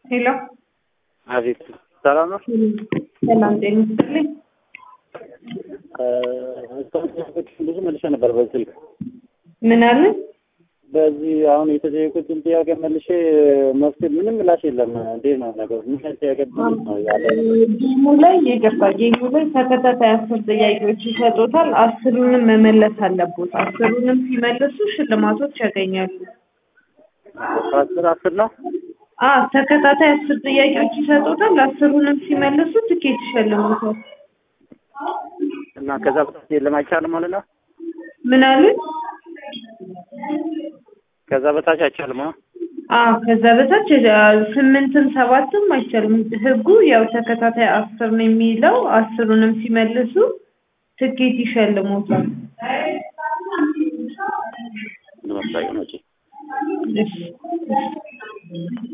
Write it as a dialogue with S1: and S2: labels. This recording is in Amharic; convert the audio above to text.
S1: ሄሎ
S2: አቤት ሰላም ነው።
S1: ሰላም ጤና ይስጥልኝ።
S2: ብዙ መልሼ ነበር በስልክ
S1: ምን አለ?
S2: በዚህ አሁን የተጠየቁትን ጥያቄ መልሼ መፍትሄ ምንም ምላሽ የለም። እንዴት ነው ነገሩ? ምን አይነት ጥያቄ ነው ያለ?
S1: ጌሙ ላይ የገባ ጌሙ ላይ ተከታታይ አስር ጥያቄዎች ይሰጡታል። አስሩንም መመለስ አለቦት። አስሩንም ሲመልሱ ሽልማቶች ያገኛሉ።
S2: አስር አስር ነው።
S1: አ ተከታታይ አስር ጥያቄዎች ይሰጡታል። አስሩንም ሲመልሱ ትኬት ይሸልሙታል።
S2: እና ከዛ በታች የለም አይቻልም ማለት ነው።
S1: ምን አለ?
S2: ከዛ በታች አይቻልም።
S1: አ ከዛ በታች አ፣ ስምንትም ሰባትም አይቻልም። ህጉ ያው ተከታታይ አስር ነው የሚለው። አስሩንም ሲመልሱ ትኬት ይሸልሙታል።
S2: ለምሳሌ ነው።
S1: እሺ